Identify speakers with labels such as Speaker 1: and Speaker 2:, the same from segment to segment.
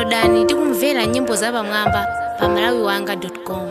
Speaker 1: downloadani ndi kumvera nyimbo zapamwamba pa malawiwanga com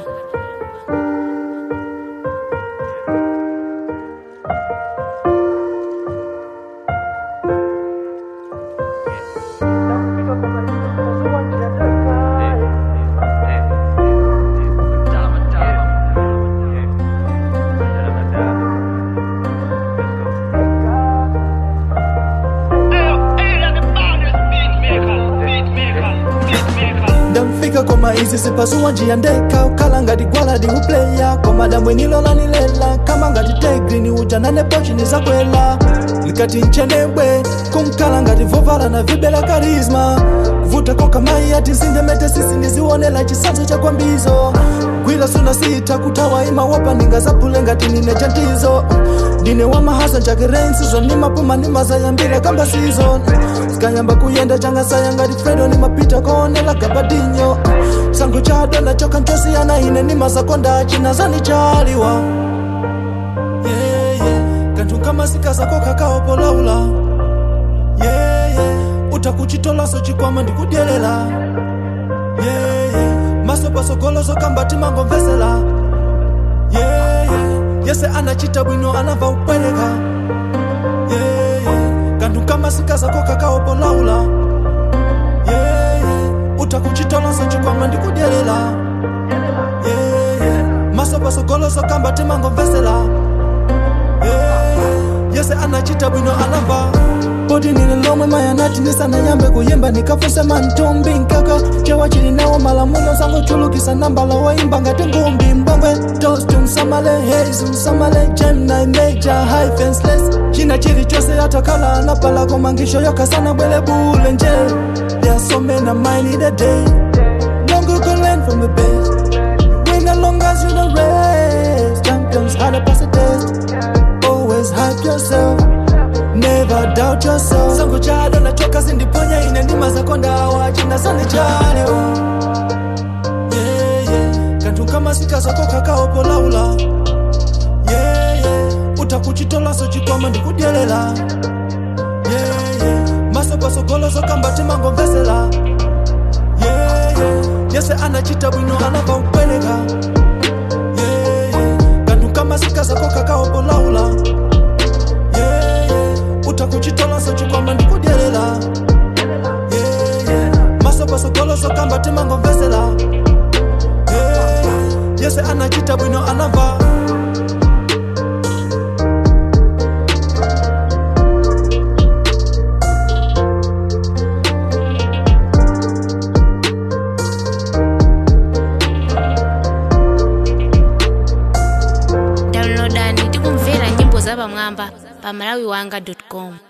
Speaker 2: ndamfika koma izi zipasuwa njia ndeka ukhala ngati gwaladi upleya koma damwe nilolanilela kama ngati tegrini ujanane pochini zakwela likati nchenebwe kumkhala ngati vovala na vibela karizma vuta koka mai ati zinjemete sisi ndizionela chisanzo cha kwambizo gwila suna sita kutawa imawopa ninga zapule ngati nine chantizo ndine wamahasa njakirensi zonimapuma nimazayambira kamba sizon zikanyamba kuyenda changasaya ngati fredo nimapita koonela gabadinyo sango chadona choka ncosiyana ine nimazakonda chinazani chaliwa yeah, yeah. kanthu kamasikaza kokakaopolaula yeah, yeah. utakuchitolaso chikwama ndikudyerera yeah, yeah. maso pasogoloso kambati mangomvesera yeah, yeah. yese anachita bwino anava upweleka yeah, yeah. kanthu kamasikaza kokakaopolaula yeah, yeah. utakuchitolaso chikwama ndikudyerera yeah, yeah. maso pasogoloso kambati mangomvesera yeah, yeah. yese anachita bwino anava poti nili lomwe mayanati ndisanayambe kuyimba ndikafuse mantumbi nkaka chewa chili nawo malamulo sangochulukisa nambala woimba ngati ngumbi mbangwe toast msamale haze msamale gemni major high fenceless china chilichonse atakhala anapala koma ngisho yokasana bwele bule nje there are so many mine in a day no good can learn from the best win as long as you the race champions had a pass a test always hype yourself never doubt yourself sango chado nachoka zindiponya ine ndima zakondawa chinasani chalewa yeah, yeah. kanthu kamasikaza kakaopolaula yeah, yeah. utakuchitolaso chikwama ndikudyerera yeah, yeah. maso pasogoloso kambati mangomvesera yeah, yeah. yese anachita bwino anava upweleka yeah, yeah. kanthu kamasikaza kakaopolaula yeah, yeah. utakuchitolaso chikwama ndikudyerera yeah, yeah. maso pasogoloso kambati mangomvesera yeah, yeah. yese anachita bwino anava
Speaker 1: downloadani ndi kumvera nyimbo zapamwamba pa malawiwanga com